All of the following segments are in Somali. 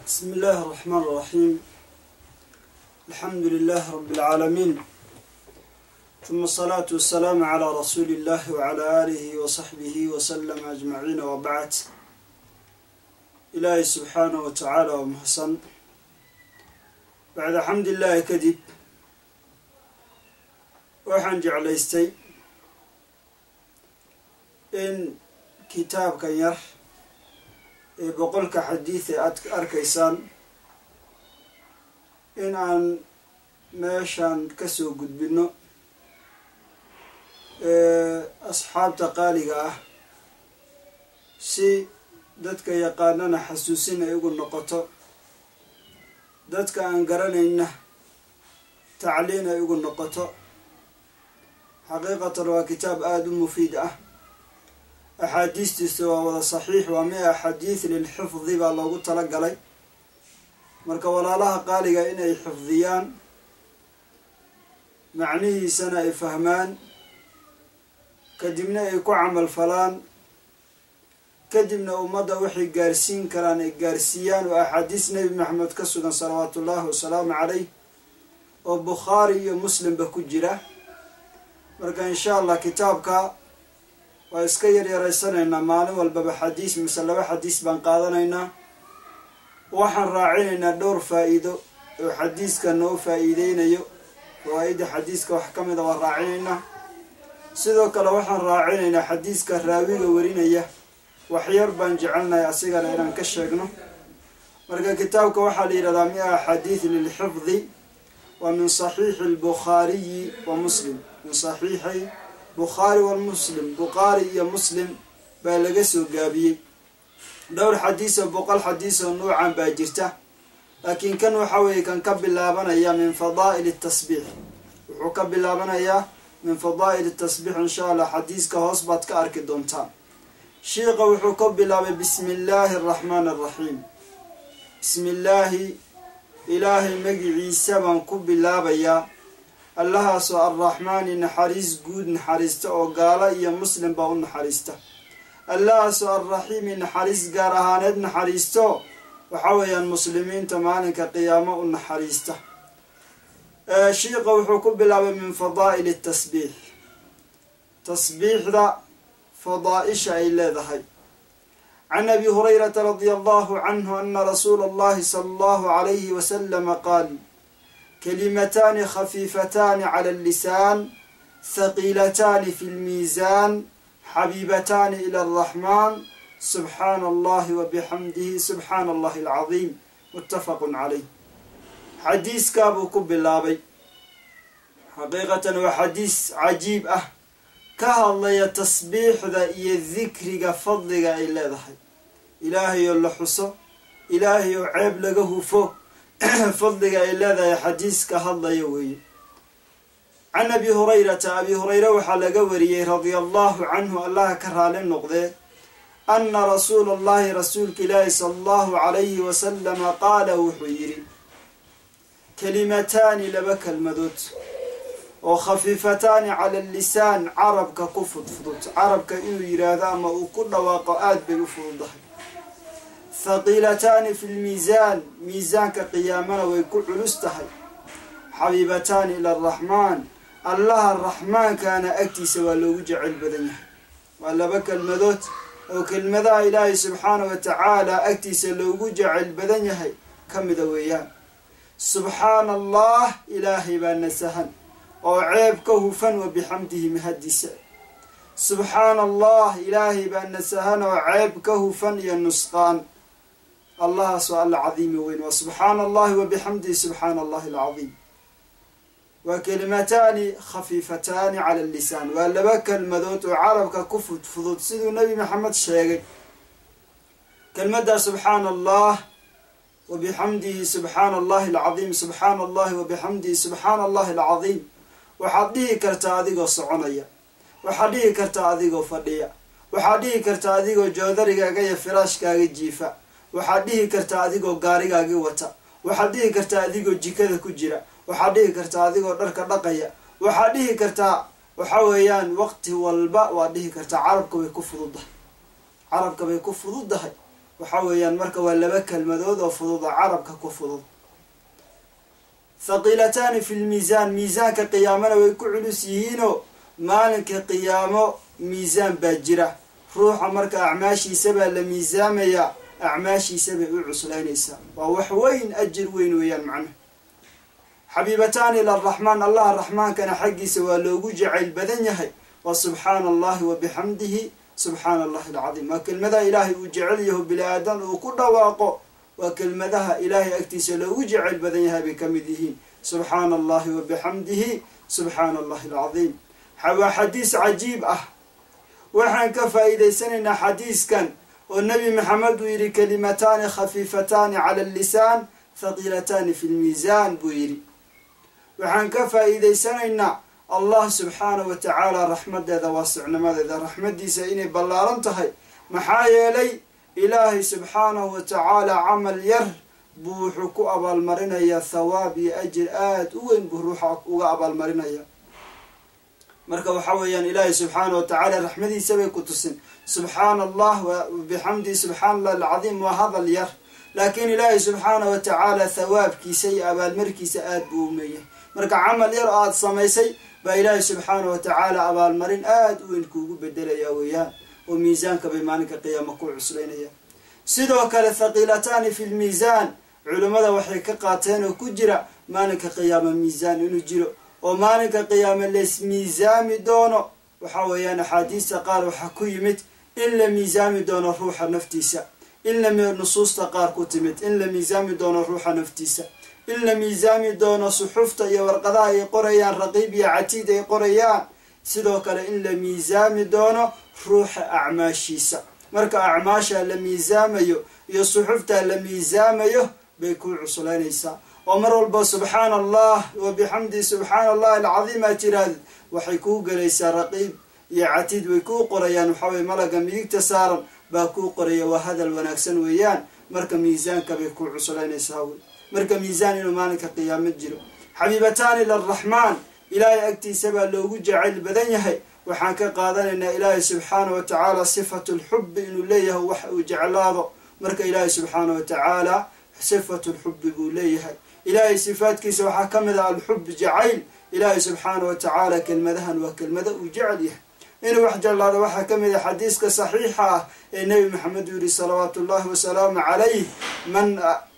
بسم الله الرحمن الرحيم الحمد لله رب العالمين ثم الصلاة والسلام على رسول الله وعلى آله وصحبه وسلم أجمعين وبعد إلهي سبحانه وتعالى ومحسن بعد حمد الله كدب waxaan jeclaystay in kitaabkan yar ee boqolka xadiid ee aad arkaysaan in aan meeshan kasoo gudbino asxaabta qaaliga ah si dadka yaqaanana xasuusin ay ugu noqoto dadka aan garanayna tacliin ay ugu noqoto xaqiiqatan waa kitaab aada u mufiid ah axaadiistiisa waa wada saxiix waa mia xadiid lilxifdi baa loogu tala galay marka walaalaha qaaliga inay xifdiyaan macnihiisana ay fahmaan kadibna ay ku camal falaan kadibna ummadda waxay gaarsiin karaan ay gaarsiiyaan oo axaadiis nebi maxamed ka sugan salawaatu ullaahi wasalaamu calayh oo bukhaari iyo muslimba ku jira marka insha allah kitaabka waa iska yaryaraysanaynaa maalin walbaba xadiis mise laba xadiis baan qaadanaynaa waxaan raacinaynaa dhowr faa-iido oo xadiiska noo faa-iideynayo fawaa-ida xadiiska wax ka mida waan raacinaynaa sidoo kale waxaan raacinaynaa xadiiska raawiga warinaya waxyar baan jecelnahay asigana inaan ka sheegno marka kitaabka waxaa la yidhahdaa mia xadiid lilxifdi wa min saxiixi albukhaariyi wa muslim min saxiixay bukhaari wa muslim bukhaari iyo muslim baa laga soo gaabiyey dhowr xadiisoo boqol xadiisoo nuucan baa jirta laakiin kan waxa weeye kan ka bilaabanaya min fadaa'il tasbiix wuxuu ka bilaabanayaa min fadaa'il tasbiix insha allah xadiiska hoos baad ka arki doontaa shiiqa wuxuu ka bilaabay bismi illaahi araxmaani araxiim bismi illaahi ilaahay magiciisa baan ku bilaabayaa allahaasoo arraxmaani naxariis guud naxariista oo gaalo iyo muslim baa u naxariista allahaasoo arraxiimi naxariis gaar ahaaneed naxariisto waxa weeyaan muslimiinta maalinka qiyaamo u naxariista shiiqa wuxuu ku bilaabay min fadaa'ili tasbiix tasbiixda fadaa-isha ay leedahay can abi hurayrata radia allahu canhu ana rasuula allahi sala allahu calayhi wasalama qaal kalimataani khafiifataani cala allisaan haqiilataani fi lmiisaan xabiibataani ila araxmaan subxaana allahi wa bixamdihi subxaana allahi alcadiim muttafaqun calayh xadiiskaabuu ku bilaabay xaqiiqatan waa xadiis cajiib ah ka hadlaya tasbiixda iyo dikriga fadliga ay leedahay ilaahayoo la xuso ilaahayoo ceeb laga hufo fadliga ay leedahay xadiiska hadlaya weeye can abi hurayrata abi hurayre waxaa laga wariyey radia allahu canhu allaha ka raali noqdee ana rasuula allahi rasuulka ilaahi sala allahu calayhi wasalama qaala wuxuu yidhi kalimataani laba kelmadood oo khafiifataani cala allisaan carabka ku fudfudud carabka inuu yidhaahdo ama uu ku dhawaaqo aada bay u fududahay haqiilataani fi lmiisaan miisaanka qiyaamana way ku culus tahay xabiibataani ila araxmaan allaha raxmaankaana agtiisa waa loogu jecel badan yahay waa laba kelmadood oo kelmadaha ilaahay subxaanah wa tacaala agtiisa loogu jecel badan yahay ka mida weeyaan subxaana allah ilaahay baa nasahan oo ceeb ka hufan wa bixamdihi mahadiisa subxaana allah ilaahay baa nasahan oo ceeb ka hufan iyo nusqaan allahaas waa alla cadiimi weyn waa subxaana allahi wa bixamdihi subxaana allahi alcadiim waa kelimataani khafiifataani cala allisaan waa laba kelmadood oo carabka ku fudfudud siduu nebi maxamed sheegay kelmaddaa subxaana allah wa bixamdihi subxaana allahi alcadiim subxaana allahi wa bixamdihi subxaana allahi alcadiim waxaad dhihi kartaa adigoo soconaya waxaad dhihi kartaa adigoo fadhiya waxaad dhihi kartaa adigoo joodarigaaga iyo firaashkaaga jiifa waxaad dhihi kartaa adigoo gaarigaagii wata waxaad dhihi kartaa adigoo jikada ku jira waxaad dhihi kartaa adigoo dharka dhaqaya waxaad dhihi kartaa waxa weeyaan waqti walba waad dhihi kartaa carabka way ku fududdahay carabka bay ku fududdahay waxa weeyaan marka waa laba kelmadood oo fudud oo carabka ku fudud thaqiilataani fi lmiisaan miisaanka qiyaamana way ku culus yihiinoo maalinka qiyaamo miisaan baa jira ruuxa marka acmaashiisa baa la miisaamayaa acmaashiisa bay u cuslaynaysaa waa wax weyn ajir weyn weeyaan macnaha xabiibataani ila araxmaan allaha raxmaankana xaggiisa waa loogu jacayl badan yahay wa subxaana allahi wa bixamdihi subxaana allahi alcadiim waa kelmadaha ilaahay uu jecel yaho bini aadan uu ku dhawaaqo waa kelmadaha ilaahay agtiisa loogu jecayl badan yahay bay ka mid yihiin subxaana allahi wa bixamdihi subxaana allahi alcadiim waa xadiis cajiib ah waxaan ka faa'iidaysanaynaa xadiiskan oo nebi maxamed uu yidhi kalimataani khafiifataani cala allisaan thaqiilataani fi lmiisaan buu yidhi waxaan ka faa'iidaysanaynaa allah subxaanahu wa tacaala raxmadeeda waasicnimadeeda raxmaddiisa inay ballaaran tahay maxaa yeelay ilaahay subxaanahu wa tacaala camal yar buu wuxuu ku abaalmarinayaa thawaab iyo ajir aada u weyn buu ruuxa uga abaalmarinaya marka waxa weeyaan ilaahay subxaanahu wa tacaala raxmadiisa bay ku tusin subxaana allah bixamdihi subxaana allah alcadiim waa hadal yar laakiin ilaahay subxaanahu wa tacaala thawaabkiisa iyo abaalmarkiisa aada buu umeeyahay marka camal yar oo aada samaysay baa ilaahay subxaanahu wa tacaala abaalmarin aada u weyn kuugu bedelayaa weeyaan oo miisaanka bay maalinka qiyaama ku cuslaynayaan sidoo kale thaqiilataani fi lmiisaan culimmada waxay ka qaateen oo ku jira maalinka qiyaama miisaan inuu jiro oo maalinka qiyaame lays miisaami doono waxa weeyaan axaadiista qaar waxaa ku yimid in la miisaami doono ruuxa naftiisa in la nusuusta qaar ku timid in la miisaami doono ruuxa naftiisa in la miisaami doono suxufta iyo warqadaha ay qorayaan raqiib iyo catiid ay qorayaan sidoo kale in la miisaami doono ruuxa acmaashiisa marka acmaasha la miisaamayo iyo suxufta la miisaamayo bay ku cuslaynaysaa oo mar walba subxaana allah wa bixamdi subxaana allahi alcadiim aad tirahdid waxay kuu gelaysaa raqiib iyo catiid way kuu qorayaan waxaa weye malaga midigta saaran baa kuu qoraya waa hadal wanaagsan weeyaan marka miisaanka bay ku cuslaynaysaa wey marka miisaan inuu maalinka qiyaamo jiro xabiibataani laraxmaan ilaahay agtiisa baa loogu jacayl badan yahay waxaan ka qaadanaynaa ilaahay subxaana wa tacaala sifatu lxubbi inuu leeyahay wax uu jeclaado marka ilaahay subxaana wa tacaala sifatu lxubbi buu leeyahay ilaahay sifaadkiisa waxaa ka mid ah alxub jacayl ilaahay subxaana wa tacaala kelmadahan waa kelmada uu jecel yahay inuu wax jeclaado waxaa ka mid ah xadiiska saxiixa ah ee nebi maxamed uu yihi salawaatu ullahi wasalaamu calayh man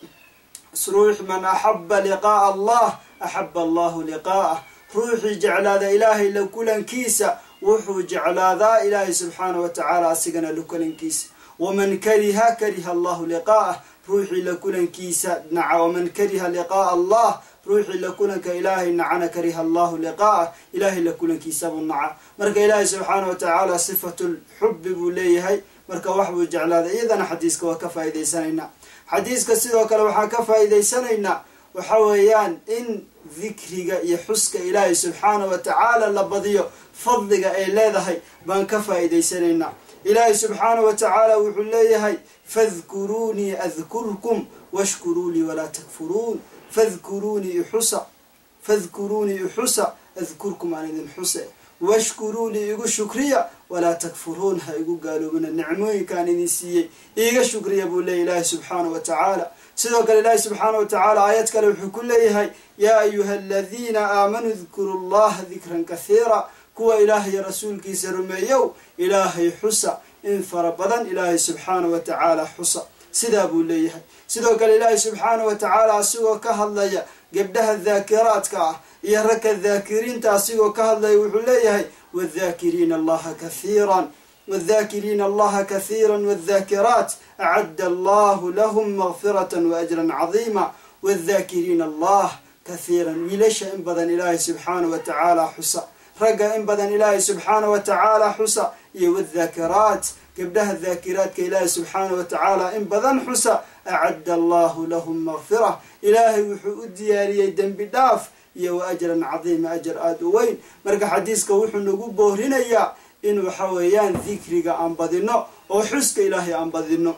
ruux man axaba liqaa'a allah axaba allahu liqaa'ah ruuxii jeclaada ilaahay la kulankiisa wuxuu jeclaadaa ilaahay subxaana wa tacaala asigana la kulankiisa waman kariha kariha allahu liqaa'ah ruuxii la kulankiisa naca waman kariha liqaa'a allah ruuxii la kulanka ilaahay nacana kariha allahu liqaa'ah ilaahay la kulankiisabuu naca marka ilaahay subxaana wa tacaala sifatu lxubbi buu leeyahay marka wax buu jeclaaday iyadana xadiiska waa ka faa'iidaysanaynaa xadiiska sidoo kale waxaan ka faa'iidaysanaynaa waxa weeyaan in dikriga iyo xuska ilaahay subxaana wa tacaala la badiyo fadliga ay leedahay baan ka faa'iidaysanaynaa ilaahay subxaana wa tacaala wuxuu leeyahay fadkuruunii adkurkum washkuruu lii walaa takfuruun fadkuruunii ixusa fadkuruunii ixusa adkurkum aan idin xuse washkuruu lii igu shukriya walaa takfuruun ha igu gaaloobina nicmooyinkaan idin siiyey iiga shukriya buu leeyahy ilaahay subxaana wa tacaala sidoo kale ilaahay subxaana wa tacaala aayad kale wuxuu ku leeyahay yaa ayuha aladiina aamanuu dkuru llaha dikran kahiira kuwa ilaahay rasuulkiisa rumeeyow ilaahay xusa in fara badan ilaahay subxaana wa tacaala xusa sidaa buu leeyahay sidoo kale ilaahay subxaana wa tacaala asigoo ka hadlaya gabdhaha daakiraadka ah iyo ragka daakiriinta asigoo ka hadlaya wuxuu leeyahay wاdakiriina allaha kahiira wاdakiriina allaha kahiira wاdakiraat acadda allahu lahum makfiraة waajra cadiima wاdakiriina allah kahiira wiilasha in badan ilaahay subxaana wa tacaala xusa ragga in badan ilaahay subxaana wa tacaala xusa iyo wاdakiraat gabdhaha daakiraadka ilaahay subxaana wa tacaala in badan xusa acadda allahu lahum makfira ilaahay wuxuu u diyaariyey dembi dhaaf iyo wa ajran cadiima ajar aada u weyn marka xadiiska wuxuu nagu boorinayaa in waxa weeyaan dikriga aan badino oo xuska ilaahay aan badino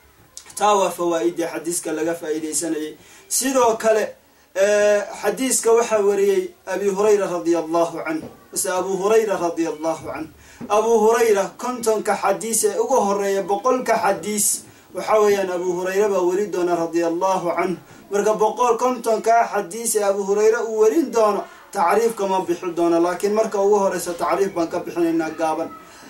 taa waa fawaa-idii xadiiska laga faa'iidaysanayay sidoo kale xadiiska waxaa wariyey abi hurayra radia allahu canh mase abu hurayra radia allahu canh abu hurayra kontonka xadiis ee uga horeeya boqolka xadiis waxa weeyaan abu hurayre baa weri doona radia allahu canhu marka boqol kontonkaa xadiis ee abu hurayre uu werin doono tacriifka ma bixi doono laakiin marka ugu horeysa tacriif baan ka bixinaynaa gaaban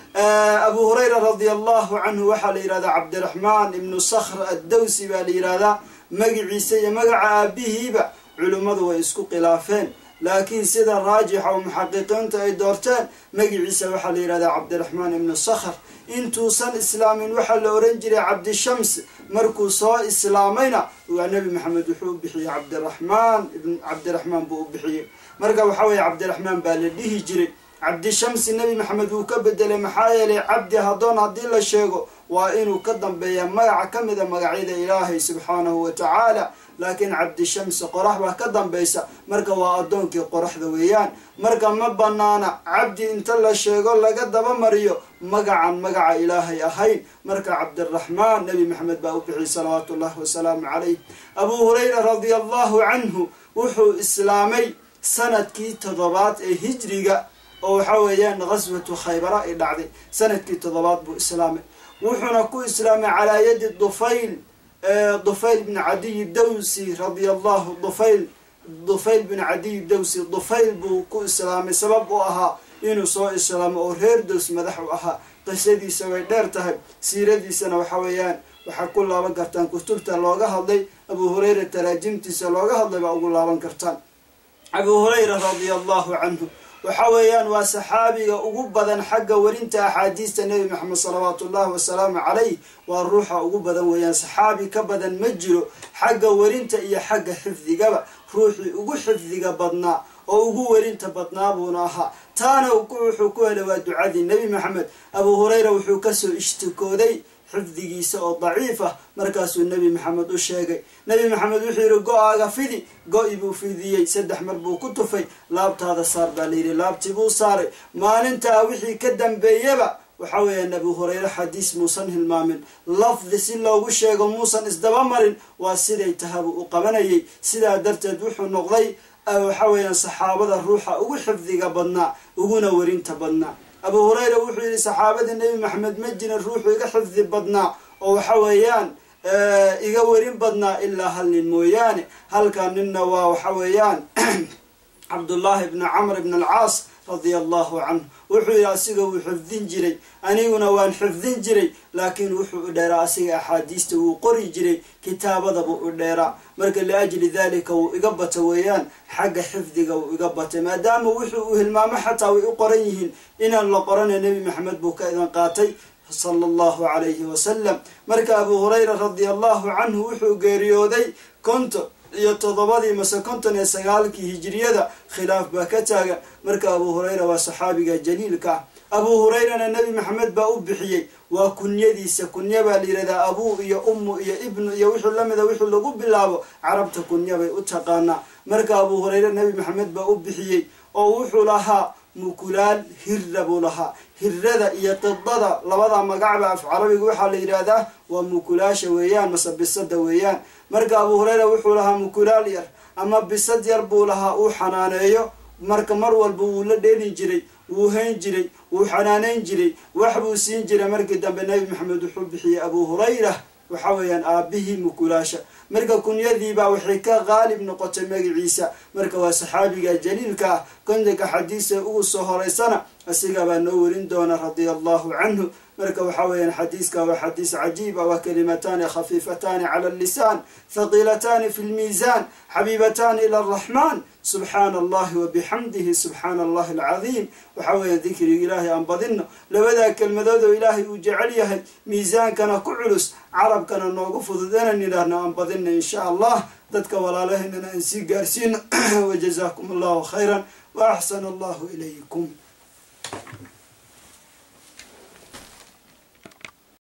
abu hurayra radia allahu canhu waxaa la yihahdaa cabdiraxmaan ibnu sakhr addawsi baa la yihahdaa magiciisa iyo magaca aabihiiba culimmadu way isku khilaafeen laakiin sida raajixa oo muxaqiqiinta ay doorteen magiciisa waxaa la yihahdaa cabdiraxmaan ibnu sakhr intuusan islaamin waxaa la oran jiray cabdishams markuu soo islaamayna waa nebi maxamed wuxuu u bixiyey cabdiraxmaan cabdiraxmaan buu u bixiyey marka waxaa weeye cabdiraxmaan baa la dhihi jiray cabdishamsi nebi maxamed wuu ka bedelay maxaa yeelay cabdi haddoon haddii la sheego waa inuu ka dambeeya magaca ka mida magacyada ilaahay subxaanahu wa tacaala laakiin cabdishamsi qorax baa ka dambaysa marka waa addoonkii qoraxda weeyaan marka ma banaana cabdi inta la sheego laga dabamariyo magacan magaca ilaahay ahayn marka cabdiraxmaan nebi maxamed baa u bixiyay salawaatu ullahi wasalaamu calayh abuu hurayra radia allahu canhu wuxuu islaamay sanadkii toddobaad ee hijriga oo waxa weeyaan qaswatu khaybara ay dhacday sanadkii toddobaad buu islaamay wuxuuna ku islaamay calaa yadi dufayl dufayl bn cadiy dawsi radia allahu dufayl dufayl bin cadiy dawsi dufayl buu ku islaamay sabab u ahaa inuu soo islaamo oo reer dows madax u ahaa qisadiisa way dheer tahay siiradiisana waxa weeyaan waxaa ku laaban kartaan kutubta looga hadlay abu hurayra taraajimtiisa looga hadlay baa ugu laaban kartaan abu hurayra radia allahu canhu waxa weeyaan waa saxaabiga ugu badan xagga werinta axaadiista nebi maxamed salawaatu ullahi wasalaamu calayh waa ruuxa ugu badan weeyaan saxaabi ka badan ma jiro xagga werinta iyo xagga xifdigaba ruuxii ugu xifdiga badnaa oo ugu werinta badnaa buuna ahaa taana wuxuu ku helay waa ducadii nebi maxamed abuu hurayra wuxuu kasoo ishtikooday xifdigiisa oo daciif ah markaasuu nebi maxamed u sheegay nebi maxamed wuxuu yidhi go-aaga fidi go-i buu fidiyey saddex mar buu ku tufay laabtaada saar baa layidhi laabtii buu saaray maalintaa wixii ka dambeeyaba waxa weeyaan abu hurayre xadiis muusan hilmaamin lafdi si loogu sheego muusan isdaba marin waa siday tahabuu u qabanayay sidaa darteed wuxuu noqday waxa weeyaan saxaabada ruuxa ugu xifdiga badnaa uguna werinta badnaa abu hurayra wuxuu yidhi saxaabada nebi maxamed ma jirin ruuxu iga xifdi badnaa oo waxa weeyaan iga werin badnaa ilaa hal nin mooyaane halkaa ninna waa waxa weeyaan cabdullaahi bni camr bn alcaas radia allahu canhu wuxuu yidhi asiga wuu xifdin jiray aniguna waan xifdin jiray laakiin wuxuu u dheeraa asiga axaadiista wuu qori jiray kitaabadabuu u dheeraa marka liajli dalika wuu iga bata weeyaan xagga xifdiga wuu iga batay maadaama wuxuu uu hilmaamo xataa way u qoran yihiin inaan la qorana nebi maxamed buu ka idan qaatay sala allahu calayhi wasalam marka abuu hurayra radia allahu canhu wuxuu geeriyooday konton iyo toddobadii mase konton iyo sagaalkii hijiriyada khilaaf baa ka taagan marka abuu hurayra waa saxaabiga jaliilka ah abuu hurayrana nebi maxamed baa u bixiyey waa kunyadiisa kunya baa la yidhahdaa abuu iyo ummu iyo ibnu iyo wixii lamida wixii lagu bilaabo carabta kunya bay u taqaanaa marka abuu hurayre nebi maxamed baa u bixiyey oo wuxuu lahaa mukulaal hirra buu lahaa hirada iyo qidada labada magacba af carabiga waxaa la yidhaahdaa waa mukulaasha weeyaan mase bisada weeyaan marka abuu hurayra wuxuu lahaa mukulaal yar ama bisad yar buu lahaa uu xanaaneeyo marka mar walba wuu la dheeli jiray wuu hayn jiray wuu xanaaneyn jiray wax buu siin jiray markii dambe nebi maxamed wuxuu bixiyey abuu hurayra waxa weeyaan aabihii mukulaasha marka kunyadiibaa waxay ka qaalib noqotay magaciisa marka waa saxaabiga jaliilka ah kondanka xadiisa ugu soo horeysana asigabaa noo werin doona radia allahu canhu marka waxa weeyaan xadiiska waa xadiis cajiib ah waa kalimataani khafiifataani cala allisaan thaqiilataani fi lmiisaan xabiibataani ila araxmaan subxaana allahi wabixamdihi subxaana allahi alcadiim waxa weeyaan dikriga ilaahay aan badinno labadaa kelmadood oo ilaahay uu jecel yahay miisaankana ku culus carabkana noogu fudud inaan idhaahno aan badinno insha allah dadka walaalahaynana aan sii gaarsiino wajazaakum allahu khayran wa axsana allahu ilaykum